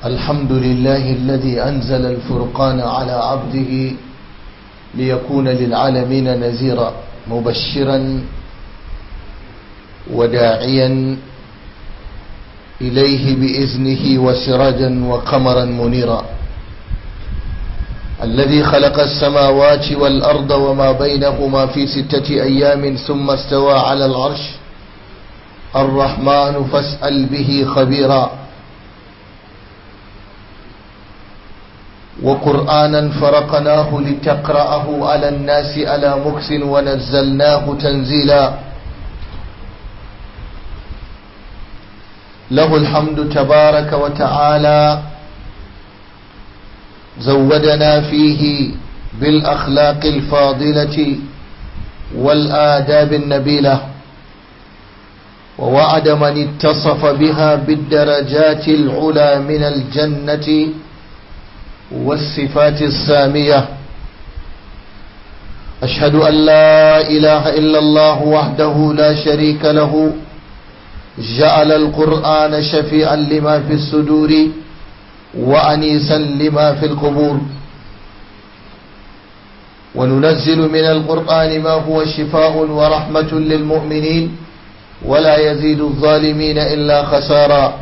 الحمد لله الذي أنزل الفرقان على عبده ليكون للعالمين نذيرا مبشرا وداعيا إليه بإذنه وسراجا وقمرا منيرا الذي خلق السماوات والأرض وما بينهما في ستة أيام ثم استوى على العرش الرحمن فاسأل به خبيرا وقرآنا فرقناه لتقرأه على الناس على مكس ونزلناه تنزيلا له الحمد تبارك وتعالى زودنا فيه بالأخلاق الفاضلة والآداب النبيلة ووعد من اتصف بها بالدرجات العلى من الجنة والصفات السامية أشهد أن لا إله إلا الله وحده لا شريك له جعل القرآن شفيعا لما في الصدور وأنيسا لما في القبور وننزل من القرآن ما هو شفاء ورحمة للمؤمنين ولا يزيد الظالمين إلا خسارا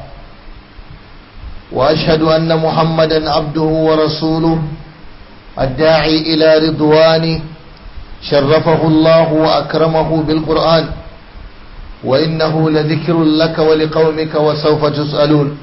وأشهد أن محمدا عبده ورسوله الداعي إلى رضوانه شرفه الله وأكرمه بالقرآن وإنه لذكر لك ولقومك وسوف تسألون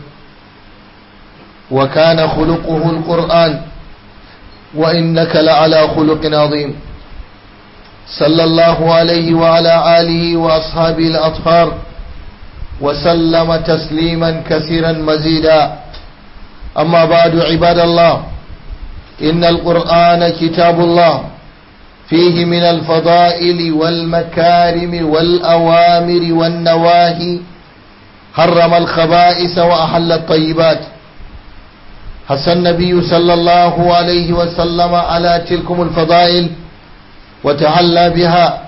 وكان خلقه القرآن وإنك لعلى خلق عظيم صلى الله عليه وعلى آله وأصحابه الأطهار وسلم تسليما كثيرا مزيدا أما بعد عباد الله إن القرآن كتاب الله فيه من الفضائل والمكارم والأوامر والنواهي حرم الخبائث وأحل الطيبات حث النبي صلى الله عليه وسلم على تلكم الفضائل وتعلى بها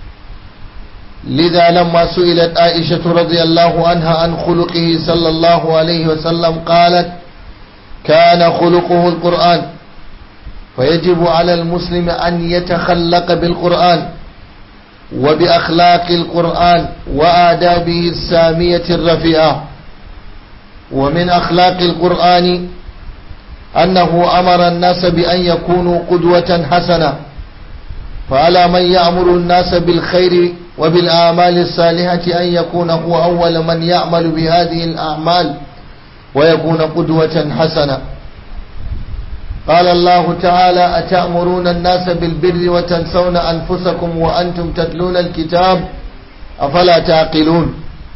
لذا لما سئلت عائشة رضي الله عنها عن خلقه صلى الله عليه وسلم قالت كان خلقه القرآن فيجب على المسلم أن يتخلق بالقرآن وبأخلاق القرآن وآدابه السامية الرفيعة ومن أخلاق القرآن أنه أمر الناس بأن يكونوا قدوة حسنة فعلى من يأمر الناس بالخير وبالأعمال الصالحة أن يكون هو أول من يعمل بهذه الأعمال ويكون قدوة حسنة قال الله تعالى أتأمرون الناس بالبر وتنسون أنفسكم وأنتم تتلون الكتاب أفلا تعقلون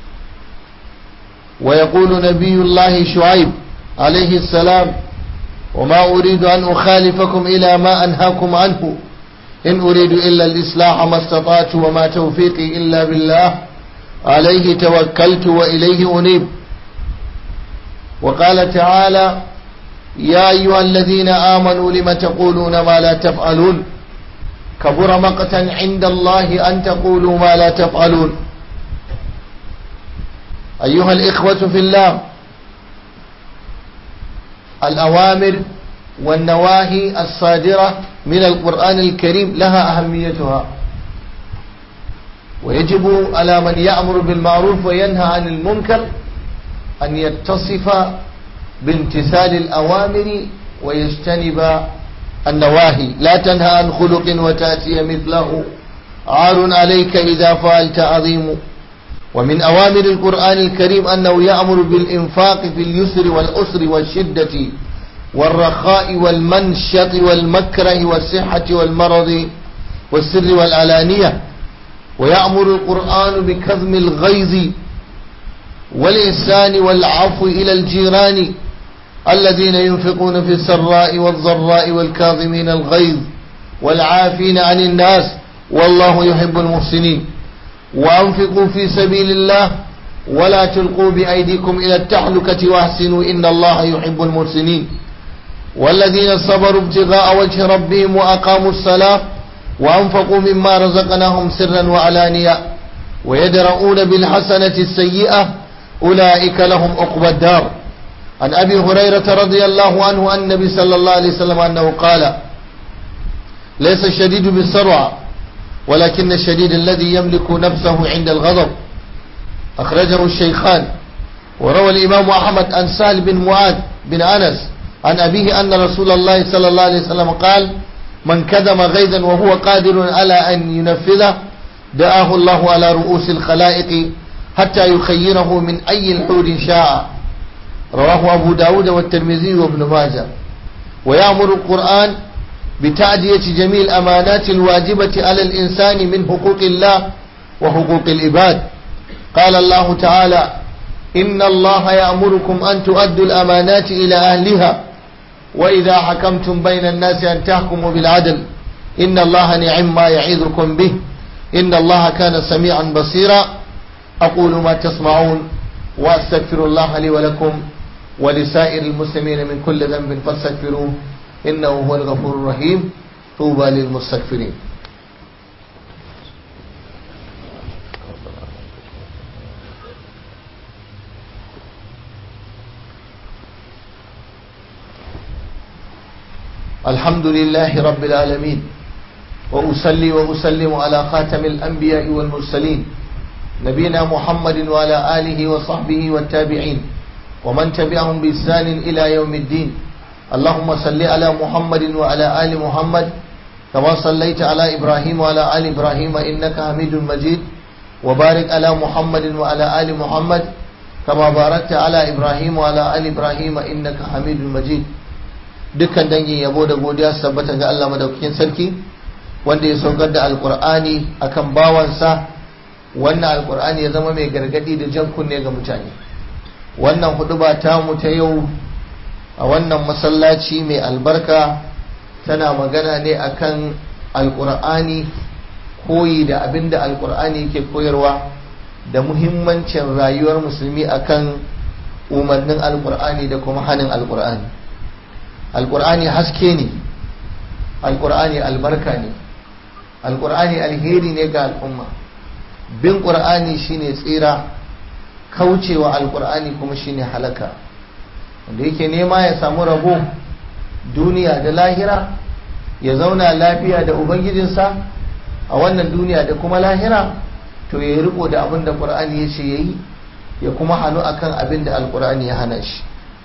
ويقول نبي الله شعيب عليه السلام وما أريد أن أخالفكم إلى ما أنهاكم عنه إن أريد إلا الإصلاح ما استطعت وما توفيقي إلا بالله عليه توكلت وإليه أنيب وقال تعالى يا أيها الذين آمنوا لم تقولون ما لا تفعلون كبر مقتا عند الله أن تقولوا ما لا تفعلون أيها الإخوة في الله الأوامر والنواهي الصادرة من القرآن الكريم لها أهميتها ويجب على من يأمر بالمعروف وينهى عن المنكر أن يتصف بامتثال الأوامر ويجتنب النواهي لا تنهى عن خلق وتأتي مثله عار عليك إذا فعلت عظيم ومن أوامر القرآن الكريم أنه يأمر بالإنفاق في اليسر والأسر والشدة والرخاء والمنشط والمكره والصحة والمرض والسر والعلانية ويأمر القرآن بكظم الغيظ والإحسان والعفو إلى الجيران الذين ينفقون في السراء والضراء والكاظمين الغيظ والعافين عن الناس والله يحب المحسنين وأنفقوا في سبيل الله ولا تلقوا بأيديكم إلى التحلكة واحسنوا إن الله يحب المحسنين والذين صبروا ابتغاء وجه ربهم وأقاموا الصلاة وأنفقوا مما رزقناهم سرا وعلانية ويدرؤون بالحسنة السيئة أولئك لهم عقبى الدار عن أبي هريرة رضي الله عنه عن النبي صلى الله عليه وسلم أنه قال ليس الشديد بالسرعة ولكن الشديد الذي يملك نفسه عند الغضب أخرجه الشيخان وروى الإمام أحمد عن سهل بن معاذ بن أنس عن أبيه أن رسول الله صلى الله عليه وسلم قال من كذب غيظا وهو قادر على أن ينفذه دعاه الله على رؤوس الخلائق حتى يخيره من أي الحور شاء رواه أبو داود والترمذي وابن ماجه ويأمر القرآن بتعدية جميع الأمانات الواجبة على الإنسان من حقوق الله وحقوق العباد قال الله تعالى إن الله يأمركم أن تؤدوا الأمانات إلى أهلها وإذا حكمتم بين الناس أن تحكموا بالعدل إن الله نعم ما يعظكم به إن الله كان سميعا بصيرا أقول ما تسمعون وأستغفر الله لي ولكم ولسائر المسلمين من كل ذنب فاستغفروه إنه هو الغفور الرحيم طوبى للمستغفرين الحمد لله رب العالمين وأصلي وأسلم على خاتم الأنبياء والمرسلين نبينا محمد وعلى آله وصحبه والتابعين ومن تبعهم بإحسان إلى يوم الدين اللهم صل على محمد وعلى آل محمد كما صليت على إبراهيم وعلى آل إبراهيم إنك حميد مجيد وبارك على محمد وعلى آل محمد كما باركت على إبراهيم وعلى آل إبراهيم إنك حميد مجيد dukkan dangin yabo da godiya su tabbata ga Allah madaukakin sarki wanda ya saukar da alkur'ani akan bawansa wannan alkur'ani ya zama mai gargadi da jan kunne ga mutane wannan huduba ta mu ta yau a wannan masallaci mai albarka tana magana ne akan alkur'ani koyi da abin da alkur'ani yake koyarwa da muhimmancin rayuwar musulmi akan umarnin alkur'ani da kuma hannun alkur'ani alkur'ani haske ne alkur'ani albarka ne alkur'ani alheri ne ga al'umma bin ƙur'ani shine tsira kaucewa alkur'ani kuma shine halaka wanda yake nema ya samu rabo duniya da lahira ya zauna lafiya da ubangijinsa a wannan duniya da kuma lahira to ya riko da abin da ƙur'ani ya ce ya yi ya kuma hannu akan abin da alkur'ani ya hana shi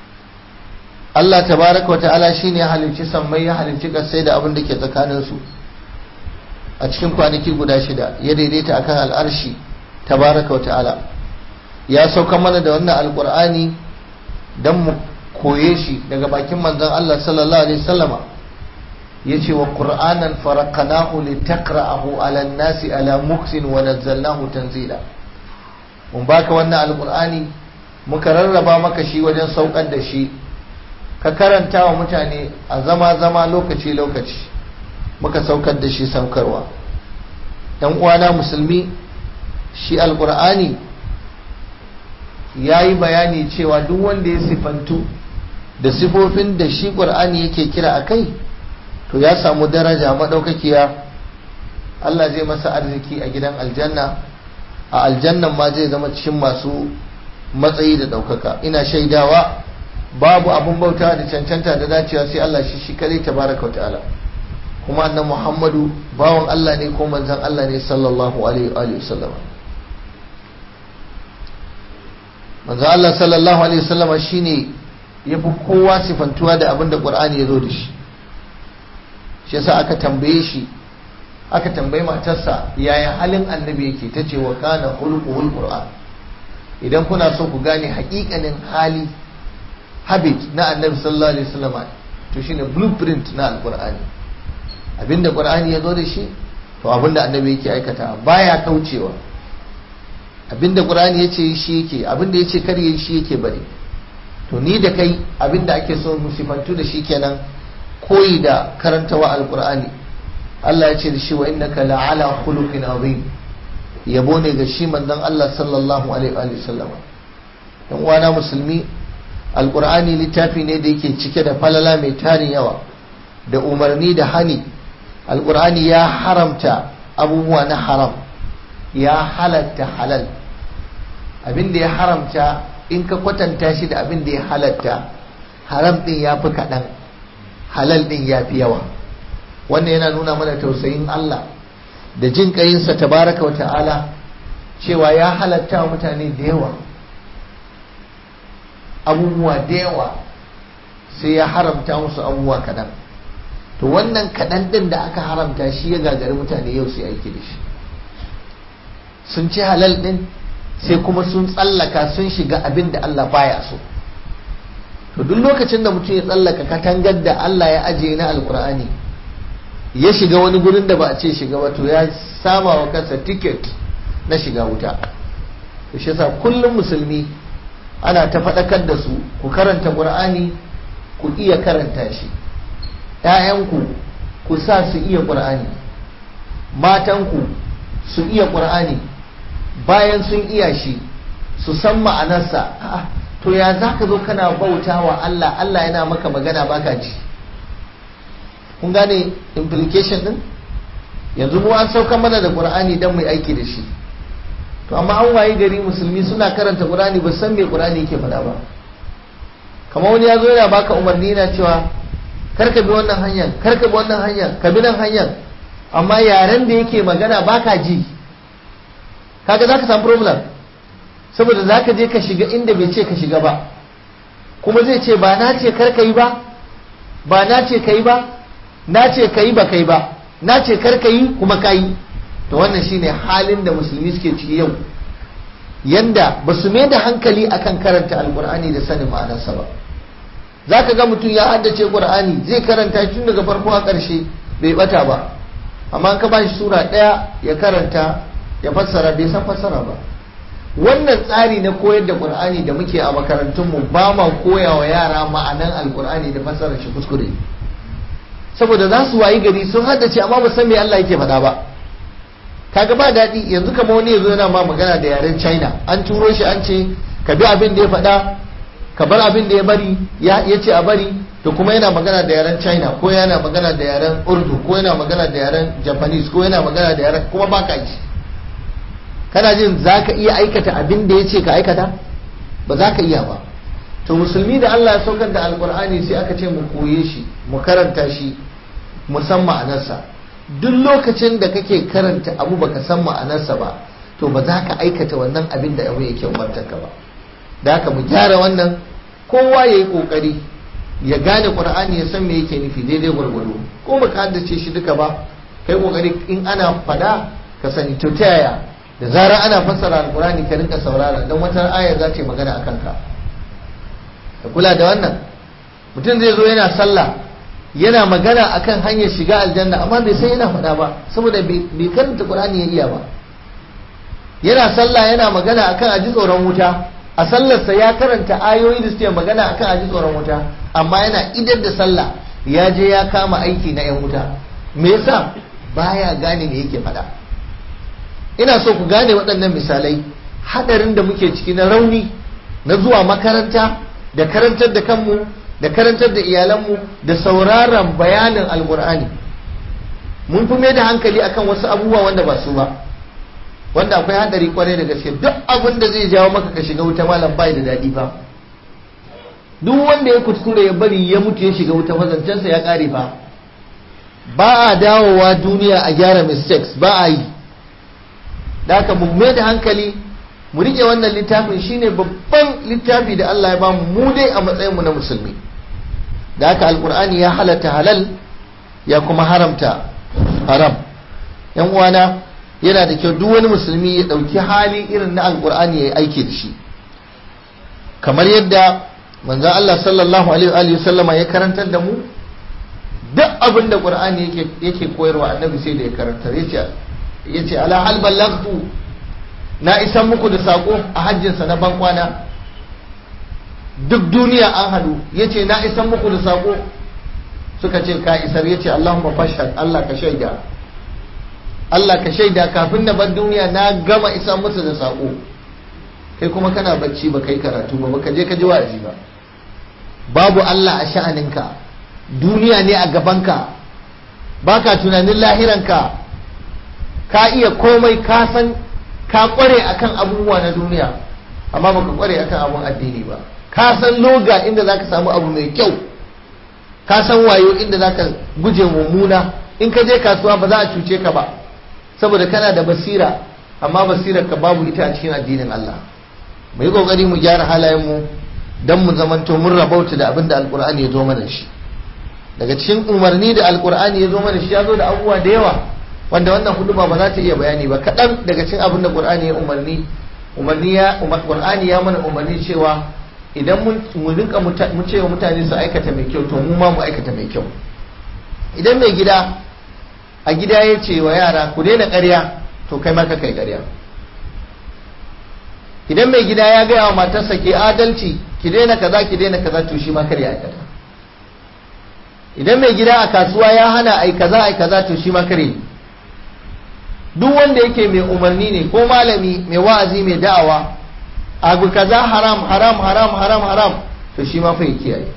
Allah tabaraka wa ta'ala shine ya halicci sammai ya halicci kasai da abin da ke tsakanin su a cikin kwanaki guda shida ya daidaita akan al'arshi tabaraka wa ta'ala ya sauka mana da wannan alqur'ani dan mu koye shi daga bakin manzon Allah sallallahu alaihi wasallama yace wa qur'anan faraqnahu litaqra'ahu 'ala an-nasi 'ala muksin wa nazzalnahu tanzila mun baka wannan alqur'ani muka rarraba maka shi wajen saukar da shi ka karanta wa mutane a zama-zama lokaci-lokaci muka saukar da shi saukarwa ɗan uwana musulmi shi alkur'ani ya yi bayani cewa duk wanda ya sifantu da sifofin da shi ƙur'ani yake kira a kai to ya samu daraja maɗaukakiya Allah zai masa arziki a gidan aljanna a aljannan ma zai zama cikin masu matsayi da ɗaukaka ina shaidawa babu abun bauta da cancanta da dacewa sai Allah shi shi kare tabaraka wa ta'ala kuma annan Muhammadu bawan Allah ne ko manzon Allah ne sallallahu alaihi wa sallam manzon Allah sallallahu alaihi wa sallam shine yafi kowa sifantuwa da abin da Qur'ani ya zo da shi shi yasa aka tambaye shi aka tambayi matarsa yaya halin annabi yake tace wa kana khuluquhul qur'an idan kuna so ku gane haƙiƙanin hali habit na annabi sallallahu alaihi wasallam to shine blueprint na alqur'ani abinda qur'ani ya zo da shi to abinda annabi yake aikata baya kaucewa abinda qur'ani yace shi yake abinda yace kar yi shi yake bari to ni da kai abinda ake so mu sifantu da shi kenan koyi da karantawa alqur'ani Allah ya ce da shi wa innaka la'ala khuluqin azim yabo ne ga shi manzon Allah sallallahu alaihi wa sallam dan uwana musulmi alkur'ani littafi ne da yake cike da falala mai tarin yawa da umarni da hani alkur'ani ya haramta abubuwa na haram ya halatta halal abinda ya haramta in ka kwatanta shi da abin da ya halatta haram din ya fi kaɗan halal din ya fi yawa wannan yana nuna mana tausayin Allah da jin ƙayinsa tabaraka wa ta'ala cewa ya halatta wa mutane da yawa abubuwa da yawa sai ya haramta musu abubuwa kaɗan to wannan kaɗan ɗin da aka haramta shi ya gagari mutane yau su aiki da shi sun ci halal ɗin sai kuma sun tsallaka sun shiga abin da Allah baya so to duk lokacin da mutum ya tsallaka katangar da Allah ya ajiye na alkur'ani ya shiga wani gurin da ba a ce shiga ba to ya sama wa kansa tiket na shiga wuta to shi yasa kullum musulmi ana ta faɗakar da su ku karanta qur'ani ku iya karanta shi ‘ya'yanku ku sa su iya qur'ani matanku su iya qur'ani bayan sun iya shi su san ma'anarsa to ya za ka zo kana bauta wa Allah Allah yana maka magana baka ji kun gane implication din yanzu mu an sauka mana da qur'ani dan mai aiki da shi to amma an waye gari musulmi suna karanta qur'ani ba san me qur'ani yake faɗa ba kamar wani ya zo yana baka umarni yana cewa kar ka bi wannan hanyar kar ka bi wannan hanyar ka bi nan hanyar amma yaren da yake magana baka ji kaga zaka samu problem saboda zaka je ka shiga inda bai ce ka shiga ba kuma zai ce ba na ce kar ka yi ba ba na ce ka yi ba na ce ka yi ba kai ba na ce kar ka yi kuma ka yi to wannan shine halin da musulmi suke ciki yau yanda ba su mai da hankali akan karanta alkur'ani da sanin ma'anarsa ba za ka ga mutum ya haddace qur'ani zai karanta tun daga farko a ƙarshe bai bata ba amma ka ba shi sura ɗaya ya karanta ya fassara bai san fassara ba wannan tsari na koyar da qur'ani da muke a makarantunmu ba ma koya wa yara ma'anan alkur'ani da fassarar shi kuskure saboda za su wayi gari sun haddace amma ba san me Allah yake faɗa ba kaga ba daɗi yanzu kama wani ya zo yana ma magana da yaren china an turo shi an ce ka bi abin da ya faɗa ka bar abin da ya bari ya ce a bari to kuma yana magana da yaren china ko yana magana da yaren urdu ko yana magana da yaren japanese ko yana magana da yaren kuma ba ka yi kana jin za ka iya aikata abin da ya ce ka aikata ba za ka iya ba to musulmi da allah ya saukar da alkur'ani sai aka ce mu koye shi mu karanta shi mu san ma'anarsa duk lokacin da kake karanta abu baka san ma'anarsa ba to ba za ka aikata wannan abin da abu yake umartarka ba da haka mu gyara wannan kowa ya yi kokari ya gane qur'ani ya san me yake nufi daidai gwargwado ko baka haddace shi duka ba kai kokari in ana fada ka sani to ta yaya da zarar ana fassara alqur'ani ka rinka saurara dan wata aya za ta yi magana akan ka ka kula da wannan mutum zai zo yana sallah yana magana akan hanyar shiga aljanna amma bai san yana faɗa ba saboda bai karanta qur'ani ya iya ba yana sallah yana magana akan aji tsoron wuta a sallarsa ya karanta ayoyi da suke magana akan aji tsoron wuta amma yana idar da sallah ya je ya kama aiki na yan wuta me yasa baya gane me yake faɗa ina so ku gane waɗannan misalai hadarin da muke ciki na rauni na zuwa makaranta da karantar da kanmu da karantar da iyalanmu da sauraron bayanin alkur'ani mun fi mai da hankali akan wasu abubuwa wanda ba su ba wanda akwai hadari kwarai da gaske duk abin da zai jawo maka ka shiga wuta malam bai da daɗi ba duk wanda ya kuskure ya bari ya mutu ya shiga wuta fazancensa ya ƙare ba ba a dawowa duniya a gyara mistakes ba a yi da haka mu mai da hankali mu rike wannan littafin shine babban littafi da Allah ya bamu mu dai a matsayin mu na musulmi da haka alkur'ani ya halatta halal ya kuma haramta haram yan uwana yana da kyau duk wani musulmi ya dauki hali irin na alkur'ani ya yi aiki da shi kamar yadda manzon Allah sallallahu alaihi wa sallama ya karantar da mu duk abin da qur'ani yake yake koyarwa annabi sai da ya karantar yace yace ala hal ballaghtu na isan muku da sako a hajjinsa na bankwana duk duniya an hadu ya ce na isan muku da sako suka ce ka isar ya ce Allahumma fashhad Allah ka shaida Allah ka shaida kafin na bar duniya na gama isan musu da sako kai kuma kana bacci ba kai karatu ba baka je ka ji wa'azi ba babu Allah a sha'aninka duniya ne a gabanka baka tunanin lahiranka ka iya komai ka san ka kware akan abubuwa na duniya amma baka kware akan abun addini ba ka san loga inda zaka samu abu mai kyau ka san wayo inda zaka guje mummuna in ka je kasuwa ba za a cuce ka ba saboda kana da basira amma basirar ka babu ita a cikin addinin Allah mu yi kokari mu gyara halayen mu dan mu zamanto mun rabauta da abin da alkur'ani ya zo mana shi daga cikin umarni da alkur'ani ya zo mana shi ya zo da abubuwa da yawa wanda wannan huduma ba za ta iya bayani ba kaɗan daga cikin abin da qur'ani ya umarni umarni ya qur'ani ya mana umarni cewa idan mu rinka mu ce wa mutane su aikata mai kyau to mu ma mu aikata mai kyau idan mai gida a gida ya ce wa yara ku daina ƙarya to kai ma ka kai ƙarya idan mai gida ya gaya wa matarsa ke adalci ki daina kaza ki daina kaza to shi ma kar ya aikata idan mai gida a kasuwa ya hana ai kaza ai kaza to shi ma kar yi duk wanda yake mai umarni ne ko malami mai wa'azi mai da'awa abu kaza haram haram haram haram haram to shi ma fa ya kiyaye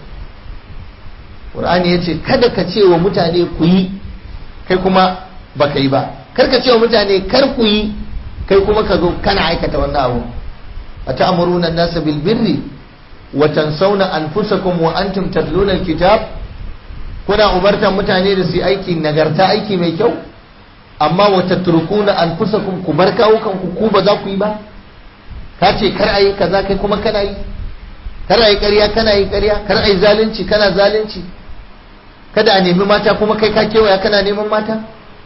Qur'ani ya ce kada ka ce wa mutane ku yi kai kuma baka yi ba kar ka ce wa mutane kar ku yi kai kuma ka zo kana aikata wannan abu أتأمرون الناس بالبر وتنسون أنفسكم وأنتم تتلون الكتاب kuna umartan mutane da su yi aiki nagarta aiki mai kyau amma wa tatrukuna anfusakum ku bar kawukan ku ku ba za ku yi ba ka ce kar ayi kaza kai kuma kana yi kar ayi ƙarya kana yi ƙarya kar ayi zalunci kana zalunci kada a nemi mata kuma kai ka kewaya kana neman mata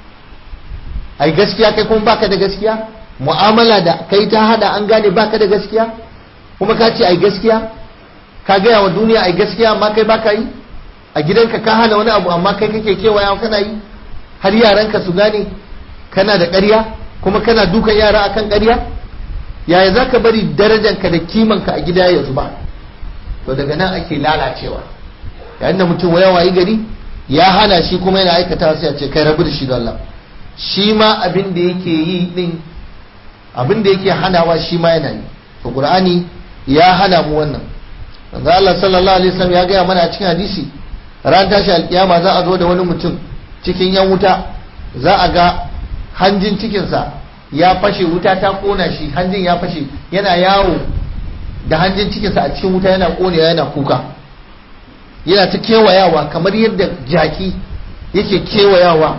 ai gaskiya kai kuma baka da gaskiya mu'amala da kai ta hada an gane baka da gaskiya kuma ka ce ai gaskiya ka gaya wa duniya ai gaskiya amma kai baka yi a gidanka ka hana wani abu amma kai kake kewaya kana yi har yaranka su gane kana da ƙarya kuma kana dukan yara akan ƙarya yaya za ka bari darajanka da kimanka a gida ya zuba to daga nan ake lalacewa yayin da mutum waya wayi gari ya hana shi kuma yana aikata sai a ce kai rabu da shi da Allah shi ma abin da yake yi din abin da yake hanawa shi ma yana yi to qur'ani ya hana mu wannan manzo Allah sallallahu alaihi wasallam ya gaya mana a cikin hadisi ran tashi alkiyama za a zo da wani mutum cikin yan wuta za a ga hanjin cikinsa ya fashe wuta ta kona shi hanjin ya fashe yana yawo da hanjin cikinsa a cikin wuta yana konewa yana kuka yana ta kewayawa kamar yadda jaki yake kewayawa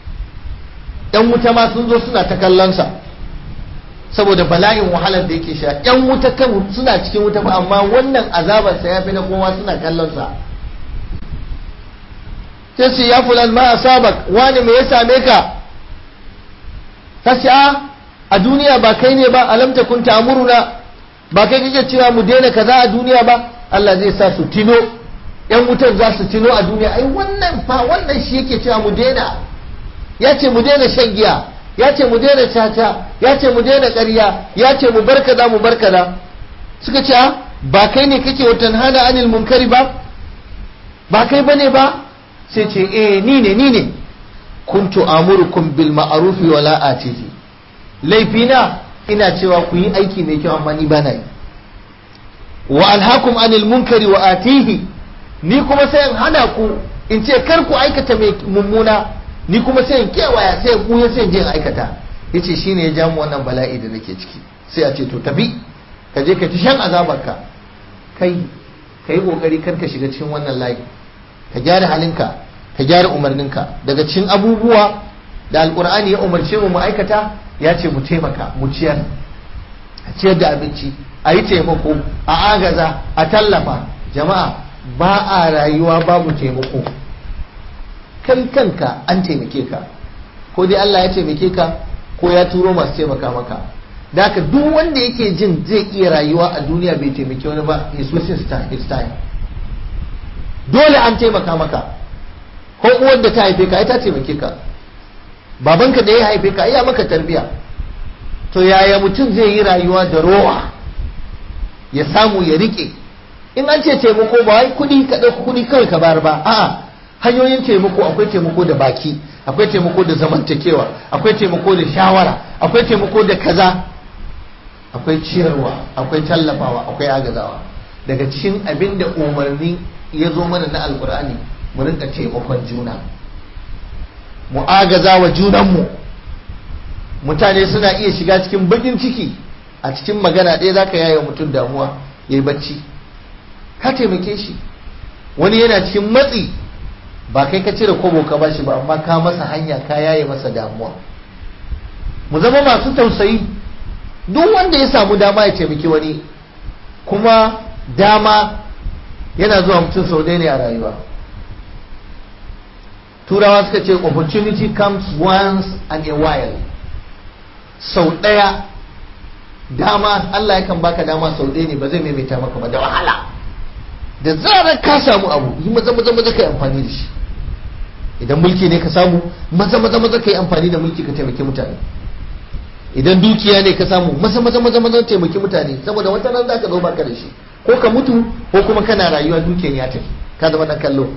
yan wuta ma sun zo suna ta kallonsa saboda bala'in wahalar da yake sha yan wuta kan suna cikin wuta ba amma wannan azabarsa ya fi na kowa suna kallonsa sai su ya fulan ma asabak wani me ya same ka ta ce a a duniya ba kai ne ba alam takun ta'muruna ba kai kake cewa mu daina kaza a duniya ba Allah zai sa su tino yan wutar za su tino a duniya ai wannan fa wannan shi yake cewa mu daina ya ce mu daina shan giya ya ce mu daina caca ya ce mu daina ƙarya ya ce mu bar kaza mu bar kaza suka ce ba kai ne kake watan hana anil munkari ba ba kai bane ba sai ce eh ni ne ni ne kuntu amurukum bil ma'rufi wa la atihi laifina ina cewa ku yi aiki mai kyau amma ni ba na yi wa alhakum anil munkari wa atihi ni kuma sai in hana ku in ce kar ku aikata mai mummuna ni kuma sai in kewaya sai in buya sai in je in aikata yace shine ya jamu wannan bala'i da nake ciki sai a ce to tafi ka je ka ci shan azabarka kai kai kokari kar ka shiga cikin wannan layi ka gyara halinka ka gyara umarninka daga cikin abubuwa da alkur'ani ya umarce mu mu aikata ya ce mu taimaka mu ciyar a ciyar da abinci a yi taimako a agaza a tallafa jama'a ba a rayuwa babu taimako kai kanka an taimake ka ko dai Allah ya taimake ka ko ya turo masu taimaka maka da haka duk wanda yake jin zai iya rayuwa a duniya bai taimake wani ba is wasting his time dole an taimaka maka ko uwar da ta haife ka ai ta taimake ka babanka da ya haife ka iya maka tarbiya to yaya mutum zai yi rayuwa da rowa ya samu ya rike in an ce taimako ba wai kudi ka ɗauka kudi kawai ka bar ba a'a hanyoyin taimako akwai taimako da baki akwai taimako da zamantakewa akwai taimako da shawara akwai taimako da kaza akwai ciyarwa akwai tallafawa akwai agazawa daga cikin abin da umarni ya zo mana na alkur'ani mu rinka taimakon juna mu agaza wa junanmu mutane suna iya shiga cikin bakin ciki a cikin magana ɗaya zaka yaye mutum damuwa yayi bacci ka taimake shi wani yana cikin matsi ba kai ka cire kobo ka bashi ba amma ka masa hanya ka yaye masa damuwa mu zama masu tausayi duk wanda ya samu dama ya taimaki wani kuma dama yana zuwa mutum sau ɗaya ne a rayuwa turawa suka ce opportunity comes once and a while sau ɗaya dama Allah yakan baka dama sau ɗaya ne ba zai maimaita maka ba da wahala da zarar ka samu abu yi maza maza maza ka yi amfani da shi idan mulki ne ka samu maza maza maza ka yi amfani da mulki ka taimaki mutane idan dukiya ne ka samu maza maza maza maza taimaki mutane saboda wata nan zaka zo baka da shi ko ka mutu ko kuma kana rayuwa dukiyan ya tafi ka zama dan kallo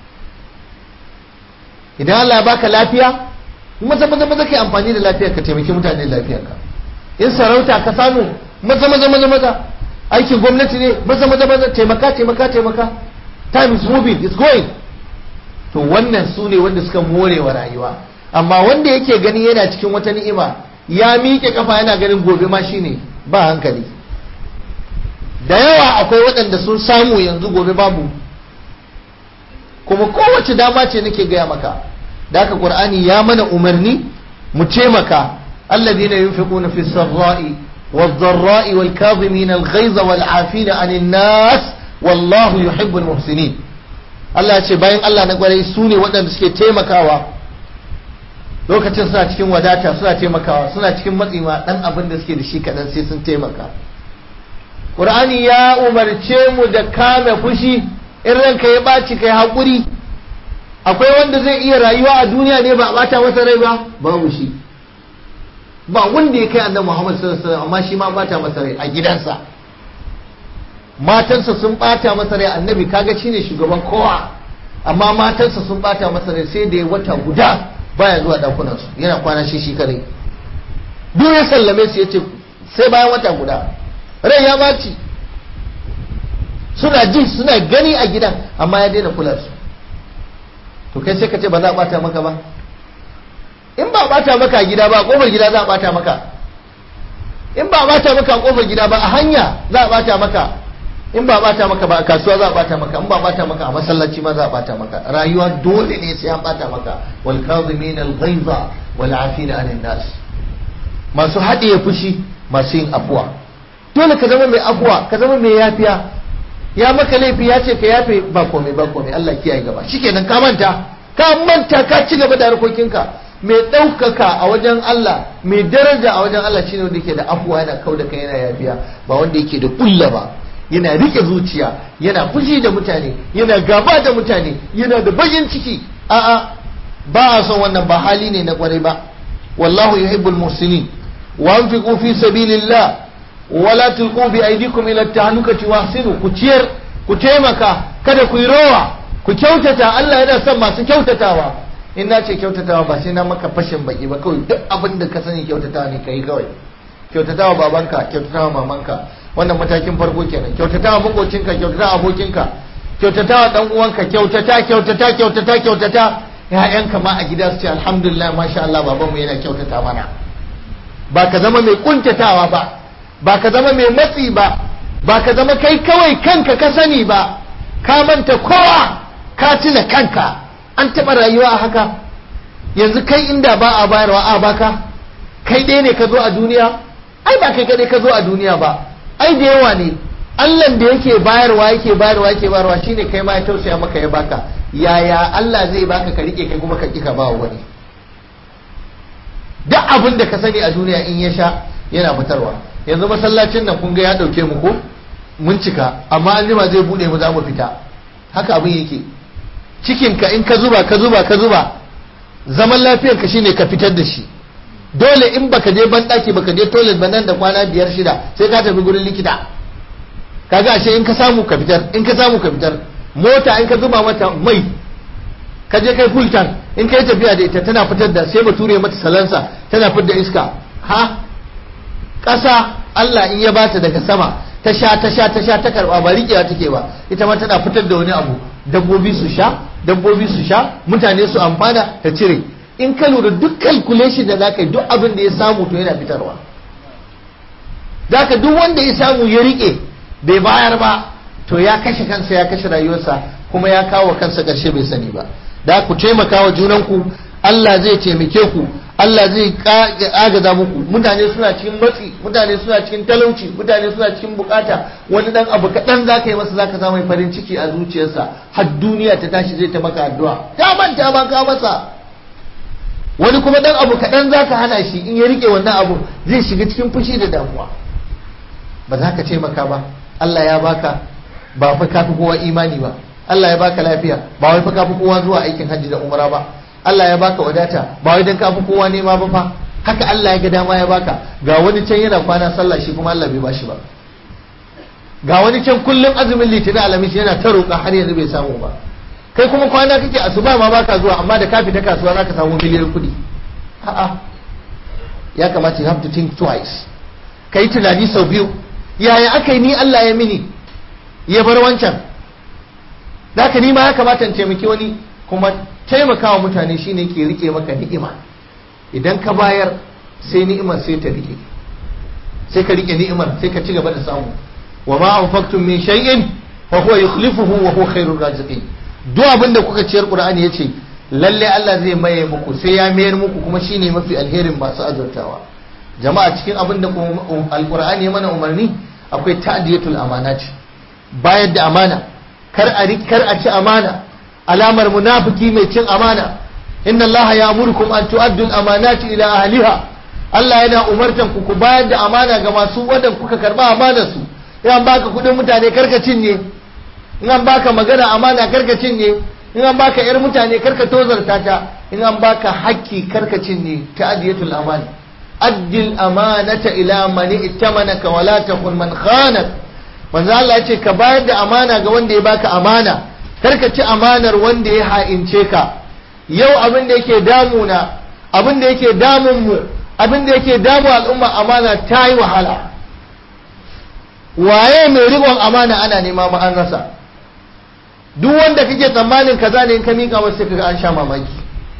idan Allah ya baka lafiya maza maza maza ka yi amfani da lafiyar ka taimaki mutane da lafiyar ka in sarauta ka samu maza maza maza maza aikin gwamnati ne maza maza maza taimaka taimaka taimaka time is moving it's going to wannan su ne wanda suka more wa rayuwa amma wanda yake gani yana cikin wata ni'ima ya miƙe kafa yana ganin gobe ma shine ba hankali da yawa akwai waɗanda sun samu yanzu gobe babu kuma kowace dama ce nake gaya maka da haka qur'ani ya mana umarni mu taimaka alladhina yunfiquna fi sarra'i والضراء والكاظمين الغيظ والعافين عن الناس والله يحب المحسنين Allah ya ce bayan Allah na gwarai su ne waɗanda suke taimakawa lokacin suna cikin wadata suna taimakawa suna cikin matsi ma ɗan abin da suke da shi kaɗan sai sun taimaka Qur'ani ya umarce mu da kame fushi in ranka ya ɓaci kai haƙuri akwai wanda zai iya rayuwa a duniya ne ba a ɓata masa rai ba babu shi ba wanda ya kai annabi Muhammad sallallahu alaihi wasallam amma shi ma bata masa rai a gidansa matansa sun bata masa rai annabi kaga shine shugaban kowa amma matansa sun bata masa rai sai da ya wata guda baya zuwa dakunan su yana kwana shi shi kare duk ya sallame su yace sai bayan wata guda rai ya baci suna ji suna gani a gidan amma ya daina kula su to kai sai ka ce ba za a bata maka ba in ba bata maka a gida ba a kofar gida za a bata maka in ba bata maka a kofar gida ba a hanya za a bata maka in ba bata maka ba a kasuwa za a bata maka in ba bata maka a masallaci ma za a bata maka rayuwa dole ne sai an bata maka wal kazimin al ghaiza wal afina anin nas masu haɗiye fushi masu yin afuwa dole ka zama mai afuwa ka zama mai yafiya ya maka laifi ya ce ka yafe ba komai ba komai Allah kiyaye gaba shikenan ka manta ka manta ka ci gaba da harkokinka mai ɗaukaka a wajen Allah mai daraja a wajen Allah shine wanda yake da afuwa yana kau da kai yana yafiya ba wanda yake da kulla ba yana rike zuciya yana fushi da mutane yana gaba da mutane yana da bakin ciki a'a ba a son wannan ba hali ne na kwarai ba wallahu yuhibbul muhsinin wa anfiqu fi sabilillah wala tulqu bi aydikum ila tahlukati wahsinu ku ciyar ku taimaka kada ku yi rowa ku kyautata Allah yana son masu kyautatawa in na ce kyautatawa ba sai na maka fashin baki ba kawai duk abin da ka sani kyautatawa ne kai kawai kyautatawa babanka kyautatawa mamanka wannan matakin farko kenan kyautatawa makocinka kyautatawa abokinka kyautatawa dan uwanka kyautata kyautata kyautata kyautata ƴaƴanka ma a gida su ce alhamdulillah masha Allah babanmu yana kyautata mana ba ka zama mai kuntatawa ba ba ka zama mai matsi ba ba ka zama kai kawai kanka ka sani ba ka manta kowa ka tuna kanka an taɓa rayuwa a haka yanzu kai inda ba a bayarwa a baka kai ɗaya ne ka zo a duniya ai ba kai kaɗai ka zo a duniya ba ai da yawa ne Allah da yake bayarwa yake bayarwa yake bayarwa shine kai ma ya tausaya maka ya baka yaya Allah zai baka ka rike kai kuma ka kika ba wani duk abin da ka sani a duniya in ya sha yana fitarwa yanzu masallacin nan kun ga ya dauke mu ko mun cika amma an jima zai bude mu za mu fita haka abin yake cikin ka in ka zuba ka zuba ka zuba zaman lafiyar ka shine ka fitar da shi dole in baka je ban daki baka je toilet ba nan da kwana biyar shida sai ka tafi gurin likita kaga ashe in ka samu ka fitar in ka samu ka fitar mota in ka zuba mata mai ka je kai full tank in kai tafiya da ita tana fitar da sai bature mata salansa tana fitar da iska ha ƙasa Allah in ya bata daga sama ta sha ta sha ta sha ta karba ba riƙewa take ba ita ma tana fitar da wani abu dabbobi su sha dabbobi su sha mutane su amfana ta cire in ka lura duk calculation da zaka yi duk abin da ya samu to yana fitarwa da duk wanda ya samu ya rike bai bayar ba to ya kashe kansa ya kashe rayuwarsa kuma ya kawo kansa ƙarshe bai sani ba da ku taimaka wa junanku Allah zai taimake ku Allah zai agaza muku mutane suna cikin matsi mutane suna cikin talauci mutane suna cikin bukata wani dan abu kaɗan za ka yi masa za ka samu farin ciki a zuciyarsa har duniya ta tashi zai ta maka addu'a ta manta ba ka masa wani kuma dan abu kaɗan za ka hana shi in ya rike wannan abu zai shiga cikin fushi da damuwa ba za ka taimaka ba Allah ya baka ba fa kafi kowa imani ba Allah ya baka lafiya ba wai fa kafi kowa zuwa aikin hajji da umra ba Allah ya baka wadata ba wai dan kafi kowa nema ba fa haka Allah ya ga dama ya baka ga wani can yana kwana sallah shi kuma Allah bai bashi ba ga wani can kullum azumin litinin alamis yana ta roƙa har yanzu bai samu ba kai kuma kwana kake asuba ma baka zuwa amma da ka fita kasuwa zaka samu miliyan kuɗi a'a ya kamata you have to think twice kai tunani sau biyu yaya aka yi ni Allah ya mini ya bar wancan da haka ni ma ya kamata in taimaki wani kuma taimakawa mutane shine ke rike maka ni'ima idan ka bayar sai ni'imar sai ta rike sai ka rike ni'imar sai ka ci gaba da samu wa ma anfaqtum min shay'in fa huwa yukhlifuhu wa huwa khairur raziqin duk abin da kuka ciyar qur'ani yace lalle Allah zai maye muku sai ya mayar muku kuma shine mafi alherin masu azurtawa jama'a cikin abin da alqur'ani ya mana umarni akwai ta'diyatul amanat bayar da amana kar a kar a ci amana alamar munafiki mai cin amana inna allaha ya'murukum an tu'addu al-amanati ila ahliha Allah yana umartan ku ku bayar da amana ga masu wadan kuka karba amanar su in an baka kudin mutane karka cinye in an baka magana amana karka cinye in an baka yar mutane karka tozarta ta in an baka hakki karka cinye ta'diyatul amana addil amanata ila man ittamanaka wala takun man khanak manzo Allah ya ce ka bayar da amana ga wanda ya baka amana karka ci amanar wanda ya ha'ince ka yau abin da yake damuna abin da yake damun mu abin da yake damu al'umma amana ta yi wahala waye mai riƙon amana ana nema ma an rasa duk wanda kake tsammanin kaza ne in ka miƙa masa kaga an sha mamaki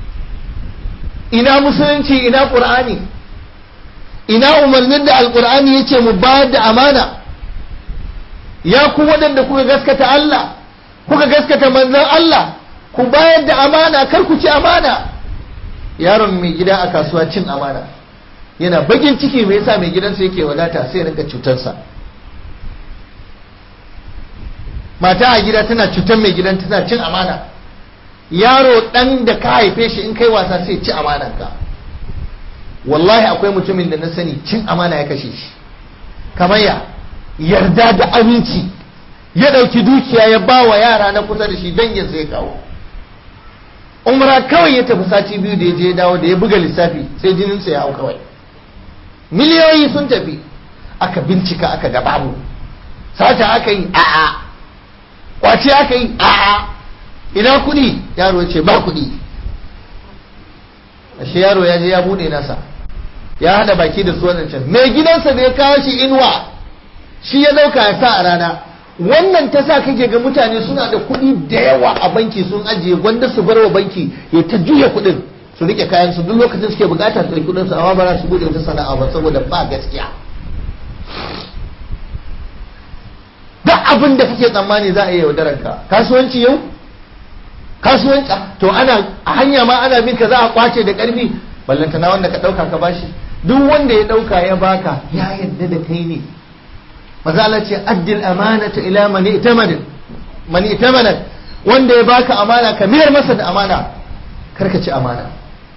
ina musulunci ina qur'ani ina umarnin da alqur'ani yace mu bayar da amana ya ku waɗanda kuka gaskata Allah kuka gaskata manzon Allah ku bayar da amana kar ku ci amana yaron mai gida a kasuwa cin amana yana bakin ciki mai yasa mai gidansa yake wadata sai rinka cutarsa mata a gida tana cutar mai gidan tana cin amana yaro dan da ka haife shi in kai wasa sai ci amananka wallahi akwai mutumin da na sani cin amana ya kashe shi kamar ya yarda da aminci ya ɗauki dukiya ya ba wa yara na kusa da shi dangin sai kawo umra kawai ya tafi sati biyu da ya je dawo da ya buga lissafi sai jininsa ya hau kawai miliyoyi sun tafi aka bincika aka ga babu sata aka yi a'a kwace aka yi a'a ina kuɗi yaro ya ce ba kuɗi ashe yaro ya je ya bude nasa ya hada baki da su can mai gidansa da ya kawo shi inuwa shi ya dauka ya sa a rana wannan ta sa kake ga mutane suna da kuɗi da yawa a banki sun ajiye gwanda su bar wa banki ya ta juya kuɗin su rike kayan su duk lokacin suke bukatar su kuɗin su amma ba za su bude wata sana'a ba saboda ba gaskiya duk abin da kake tsammani za a yi yaudarar ka kasuwanci yau kasuwanci to ana a hanya ma ana bin ka za a kwace da karfi ballantana wanda ka dauka ka bashi duk wanda ya dauka ya baka ya yadda da kai ne maza Allah ce addil amanata ila man itamana man itamana wanda ya baka amana ka miyar masa da amana karka ci amana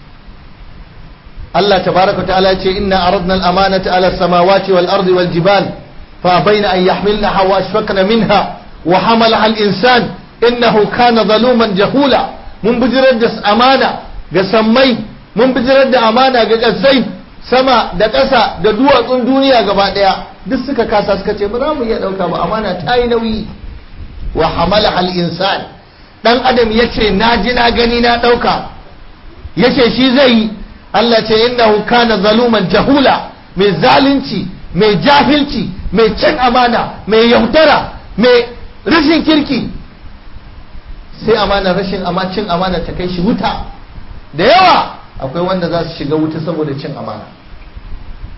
Allah tabaraka ta'ala ce inna aradna al-amanata ala samawati wal ardi wal jibal fa bayna an yahmilnaha wa ashfaqna minha wa hamalaha al-insan innahu kana zaluman jahula mun bijirar da amana ga sammai mun bijirar da amana ga ƙasai sama da ƙasa da duwatsun duniya gaba ɗaya duk suka kasa suka ce ba za mu iya ɗauka ba amana ta yi nauyi wa hamala al insan dan adam ya ce na ji na gani na ɗauka ya ce shi zai yi Allah ce innahu kana zaluman jahula mai zalunci mai jahilci mai cin amana mai yaudara mai rashin kirki sai amana rashin cin amana ta kai shi wuta da yawa akwai wanda za su shiga wuta saboda cin amana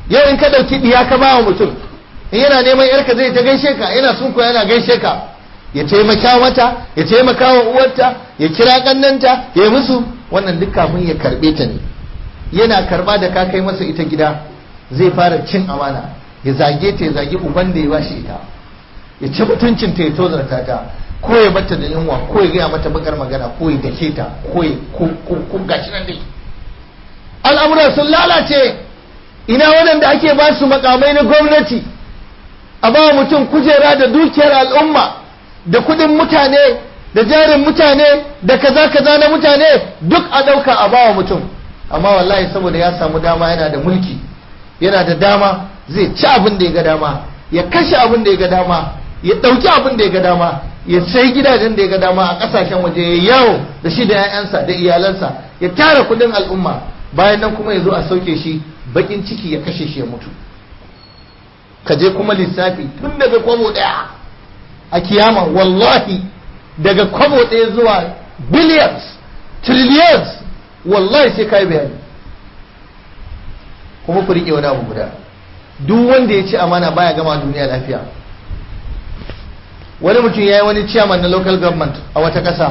yau in ka ɗauki ɗiya ka ba wa mutum in yana neman yarka zai ta gaishe ka yana sunko yana gaishe ka ya taimaka mata ya taimaka wa uwarta ya kira kannanta ya musu wannan duk kafin ya karbe ta ne yana karba da ka kai masa ita gida zai fara cin amana ya zage ta ya zage uban da ya bashi ita ya ci mutuncin ta ya tozarta ta ko ya bata da yunwa ko ya gaya mata bakar magana ko ya dake ta ko ya ko gashi nan dai al'amuran sun lalace ina waɗanda ake ba su makamai na gwamnati a ba mutum kujera da dukiyar al'umma da kudin mutane da jarin mutane da kaza kaza na mutane duk a ɗauka a bawa mutum amma wallahi saboda ya samu dama yana da mulki yana da dama zai ci abin da ya ga dama ya kashe abin da ya ga dama ya ɗauki abin da ya ga dama ya sai gidajen da ya ga dama a ƙasashen waje ya yawo da shi da 'ya'yansa da iyalansa ya tara kudin al'umma bayan nan kuma ya zo a sauke shi bakin ciki ya kashe shi ya mutu ka je kuma lissafi tun daga kwabo ɗaya a kiyama wallahi daga kwabo ɗaya zuwa billions trillions wallahi sai kai bayani kuma ku riƙe wani abu guda duk wanda ya ci amana baya gama duniya lafiya wani mutum ya yi wani chairman na local government a wata ƙasa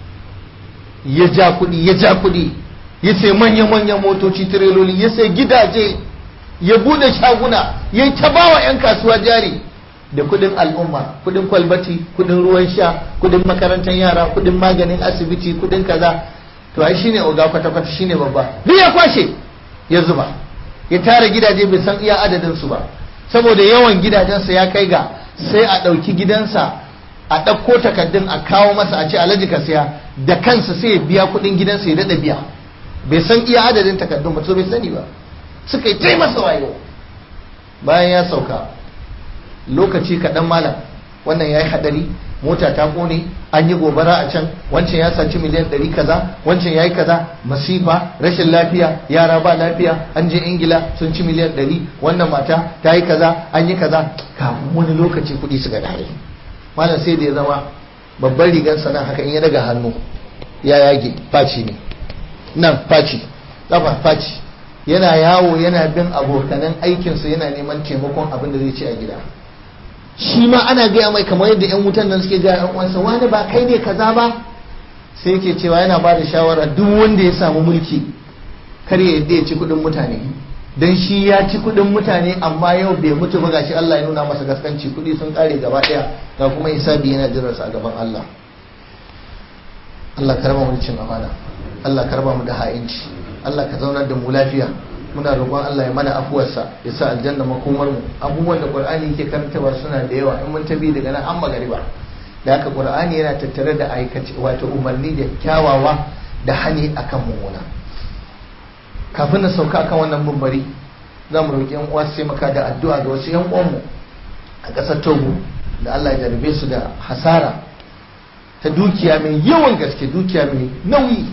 ya ja kuɗi ya ja kuɗi ya sai manya-manyan motoci tireloli ya sai gidaje ya bude shaguna ya ta bawa 'yan kasuwa jari da kudin al'umma kudin kwalbati kudin ruwan sha kudin makarantar yara kudin maganin asibiti kudin kaza to ai shine oga kwata-kwata shine babba duk ya kwashe ya zuba ya tara gidaje bai san iya adadin su ba saboda yawan gidajensa ya kai ga sai a ɗauki gidansa a ɗauko takardun a kawo masa a ce alhaji ka siya da kansa sai ya biya kudin gidansa ya daɗa biya bai san iya adadin takardun ba so bai sani ba suka yi tai masa wayo bayan ya sauka lokaci kaɗan malam wannan ya yi haɗari mota ta ƙone an yi gobara a can wancan ya saci miliyan ɗari kaza wancan ya yi kaza masifa rashin lafiya yara ba lafiya an je ingila sun ci miliyan ɗari wannan mata ta yi kaza an yi kaza kafin wani lokaci kuɗi suka dare malam sai da ya zama babban rigar sana haka in ya daga hannu ya yage faci ne nan faci kafa faci yana yawo yana bin abokanan aikinsa yana neman taimakon abin da zai ci a gida shi ma ana gaya mai kamar yadda 'yan wutan nan suke gaya uwansa wani ba kai ne kaza ba sai yake cewa yana ba da shawara duk wanda ya samu mulki kar ya yadda ya ci kudin mutane dan shi ya ci kudin mutane amma yau bai mutu ba gashi Allah ya nuna masa gaskanci kudi sun kare gaba daya ga kuma hisabi yana jiransa a gaban Allah Allah karba mu cin amana Allah karba mu da ha'inci Allah ka zaunar da mu lafiya muna roƙon Allah ya mana afuwarsa ya sa aljanna makomar mu abubuwan da Qur'ani yake karantawa suna da yawa in mun tabi daga nan an magariba da haka Qur'ani yana tattare da aikace wato umarni da kyawawa da hani akan mummuna kafin na sauka akan wannan mumbari za mu roƙi yan uwa su taimaka da addu'a ga wasu yan uwanmu a ƙasar Togo da Allah ya jarabe su da hasara ta dukiya mai yawan gaske dukiya mai nauyi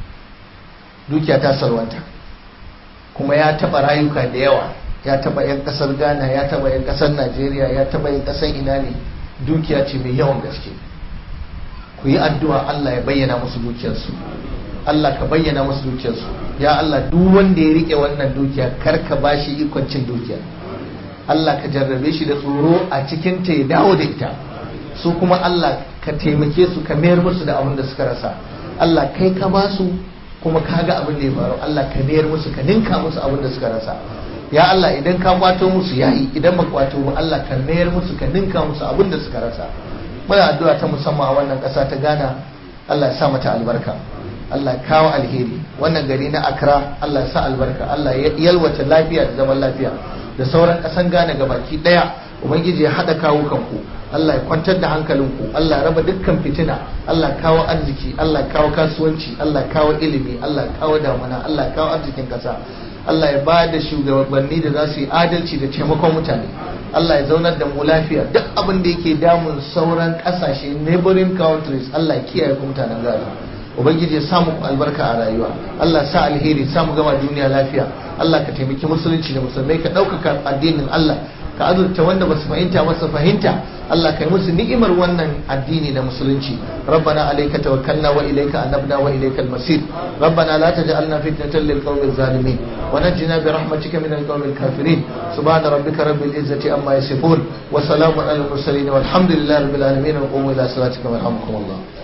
dukiya ta salwanta kuma ya taba rayuka da yawa ya taba yan kasar ghana ya taba yan kasar najeriya ya taba yan kasar ina ne dukiya ce mai yawan gaske ku yi addu'a allah ya bayyana musu dukiyarsu allah ka bayyana musu dukiyarsu ya allah duk wanda ya rike wannan dukiya kar ka ba shi ikon cin dukiya allah ka jarrabe shi da tsoro a cikin ta ya dawo da ita su kuma allah ka taimake su ka mayar musu da abin da suka rasa allah kai ka ba su kuma ka ga abin da ya faru Allah ka mayar musu ka ninka musu abin da suka rasa ya Allah idan ka kwato musu yayi idan ba kwato ba Allah ka mayar musu ka ninka musu abin da suka rasa muna addu'a ta musamman a wannan ƙasa ta Ghana Allah ya sa mata albarka Allah ya kawo alheri wannan gari na Accra Allah ya sa albarka Allah ya yalwata lafiya da zaman lafiya da sauran ƙasan Ghana gabaki daya ubangiji ya haɗa kawo kanku Allah ya kwantar da hankalinku Allah ya raba dukkan fitina Allah ya kawo arziki Allah ya kawo kasuwanci Allah ya kawo ilimi Allah ya kawo damuna Allah ya kawo arzikin kasa Allah ya ba da shugabanni da za su yi adalci da taimakon mutane Allah ya zaunar da mu lafiya duk abin da yake damun sauran kasashe neighboring countries Allah ya kiyaye ku mutanen gado ubangiji ya samu albarka a rayuwa Allah sa alheri samu gama duniya lafiya Allah ka taimaki musulunci da musulmai ka ɗaukaka addinin Allah ka azurta wanda basu fahimta ba su fahimta Allah kai musu ni'imar wannan addini na musulunci rabbana alayka tawakkalna wa ilayka anabna wa ilayka al-masir rabbana la taj'alna fitnatan lil qawmi zalimin wa najjina bi rahmatika min al-qawmi al-kafirin subhana rabbika rabbil izzati amma yasifun wa salamun alal mursalin walhamdulillahi rabbil alamin wa qumu ila salatikum yarhamukum Allah